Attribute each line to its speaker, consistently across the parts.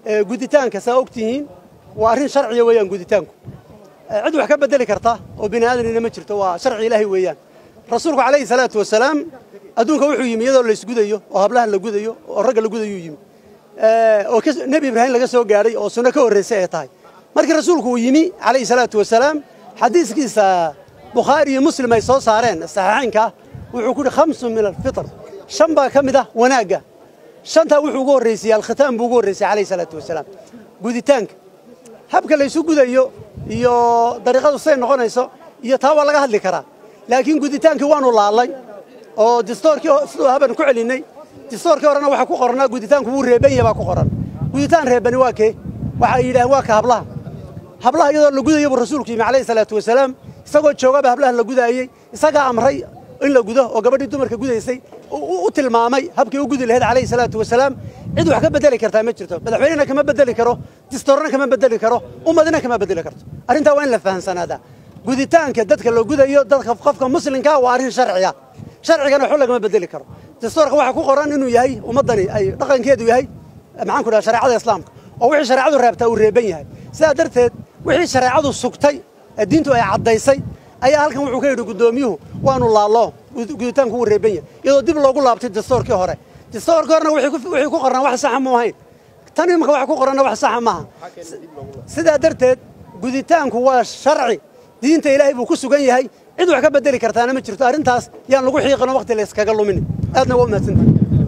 Speaker 1: guditaanka saa og tihiin waa arrin sharciya weeyaan guditaanku cid wax ka bedeli karta oo bini aadanina ma jirto waa sharci ilaahay weeyaan rasuulku calayhi salaatu wasalaam adduunka wuxuu yimi iyadoo laysgudayo oo hablaha la gudayo oo ragga la gudayuu yimi oo nebi ibraahim laga soo gaadhay oo sunno ka horraysay ay tahay markii rasuulku uu yimi calayhi salaatu wasalaam xadiiskiisa bukhaari iyo muslim ay soo saareen saxiixaynka wuxuu ku yidhi khamsun min alfitr shan baa ka mid ah wanaagga shantaa wuxuu ugu horraysiyey alkhitaam buu ugu horraysay calayhi salaatu wasalaam guditaanka habka laysu gudayo iyo dariiqadu siday noqonayso iyo taa waa laga hadli karaa laakiin guditaankii waanu laalay oo distoorkii siduu haban ku celinnay distoorkii horena waxaa ku qornaa guditaanku wuu reeban yahay baa ku qoran guditaan reebani waa kee waxay yidhaaheen waa ka hablaha hablaha iyadoo la gudayo buu rasuulku yimi calayhi salaatu wasalaam isagoo joogaba hablaha la gudaayey isagaa amray in la gudo oo gabadhii dumarka gudaysay u tilmaamay habkii u gudi lahayd calayhi salaatu wasalaam cid wax ka bedeli kartaa ma jirto madaxweynena kama bedeli karo distoorna kama bedeli karo ummadina kama bedeli karto arrintaa waa in la fahamsanaadaa guditaanka dadka la gudayo dadka qofka muslimkaa waa arrin sharciya sharcigana waxba lagama bedeli karo distoorka waxaa ku qoran inuu yahay ummaddani ay dhaqankeedu yahay maxaan ku dhaha shareecada islaamka oo wixii shareecadu reebtaa uu reeban yahay sidaa darteed wixii shareecadu sugtay ee diintu ay caddaysay ayaa halkan wuxuu ka yidhi guddoomiyuhu waanu laallo guditaanku wuu reeban yahay iyadoo dib loogu laabtay distoorkii hore distoorkii horena wixii ku qornaa wax saxa mu ahayn tan imanka waxa ku qoranna wax saxa maaha sidaa darteed guditaanku waa sharci diinta ilaahay buu ku sugan yahay cid wax ka bedeli kartaana ma jirto arrintaas yaan lagu xiiqino waqti la iskaga lumin aadna waa umahadsanta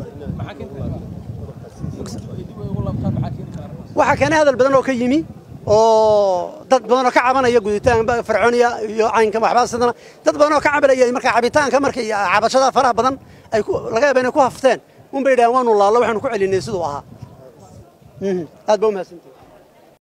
Speaker 1: waxaa keenay hadal badan oo ka yimi oo dad badan oo ka cabanaya guditaan fircooniya iyo caynka waxbaa sidana dad badan oo ka cabanaya marka cabitaanka marka iyo cabashada faraha badan ay laga yaaba inay ku hafteen un bay yidhahaan waanu laallo waxaanu ku celinay siduu ahaa aad ba umahadsantay